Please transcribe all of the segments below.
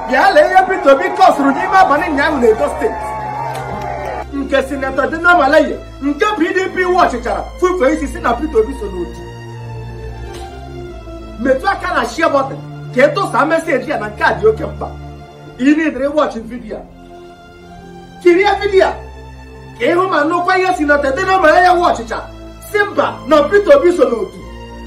bịa lee ihe Peter Obi kọsụrụ n'ime abalị ụnyaahụ na Edo steeti nke sinetọ Dino Melaye nke PDP wọchịchara fufee isi si na Peter Obi so n'otu metụ aka na share button ka ịtụsa meseji ya na nke a dị oke mkpa ịnidere wọchị vidiyo a. kirie vidiyo a ka ịhụ ma nụkwa ihe sinetọ Dino Melaye wọchịcha si mba na Peter Obi so n'otu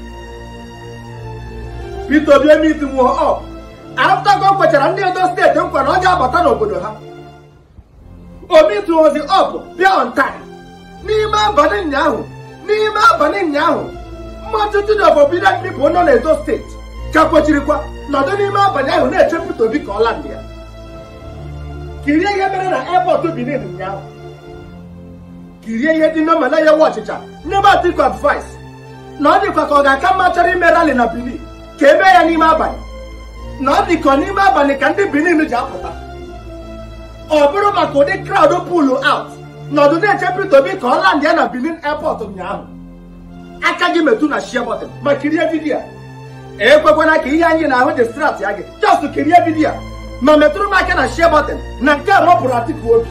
Peter Obi emiti nwụọ ọp aftago kwechara ndị Edo steeti nkwa na ọ ga-abata n'obodo ha obi tụozi ọp bịa on time n'ime abalị ụnyaahụ n'ime abalị ụnyaahụ mmatụtụ na obobided people nọ n'Edo steeti ka kwechirikwa nọdụ n'ime abalị ahụ na-eche Peter Obi ka ọ landị ya kirie ihe mere na airport Benin ụnyaahụ kirie ihe dị n'omena ya nwa ọchịcha nyebe Atiku advice na ọ dịkwa ka ọ ga-aka mma chọrọ ime rally na Benin ka eme ya n'ime abalị na ọ dị ka n'ime abalị ka ndị Benin ji apụta ọ bụrụ maka ụdị crowd pull out nọdụ na-eche Peter Obi ka ọ landị ya na Benin airport ụnyaahụ aka gị metụ na share button ma kirie vidiyo a ekwekwana ka ihe anyị na-ahụ dị strat ya gị just kirie vidiyo a ma metụrụ m aka na share button na nke a mapụrụ Atiku obi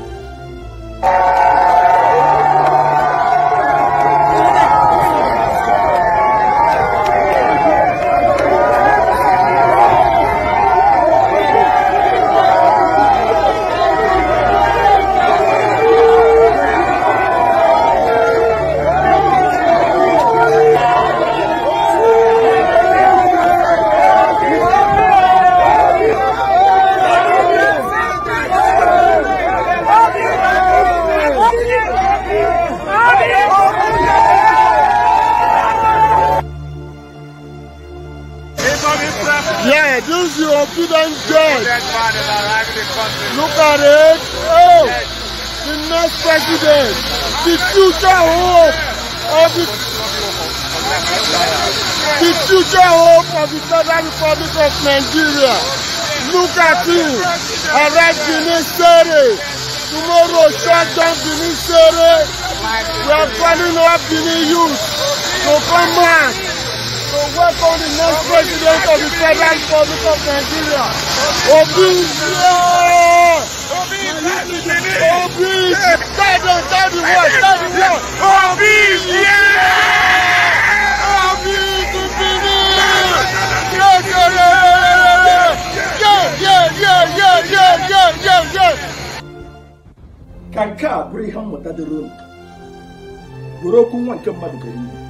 Yeah, this is your obedient judge. Dead bodies arriving in the country. Look at it. Oh, the next president, the future hope of the, the future hope of the Federal Republic of Nigeria. Look at him. Arrest Benin Sere. Tomorrow, shut down Benin Sere. We are calling up Benin youth to come back to welcome the next president of the Federal Republic of Nigeria. Obi, yeah! Obi, tell them, tell the world, tell the world. Obi, yeah! Obi to Benin! Yeah, yeah, yeah, yeah, yeah, yeah, yeah, yeah, yeah, yeah, yeah. ka nke a bụrụ ihe mmụta dịrị unu were okwu nwa nke mmadụ gara iwu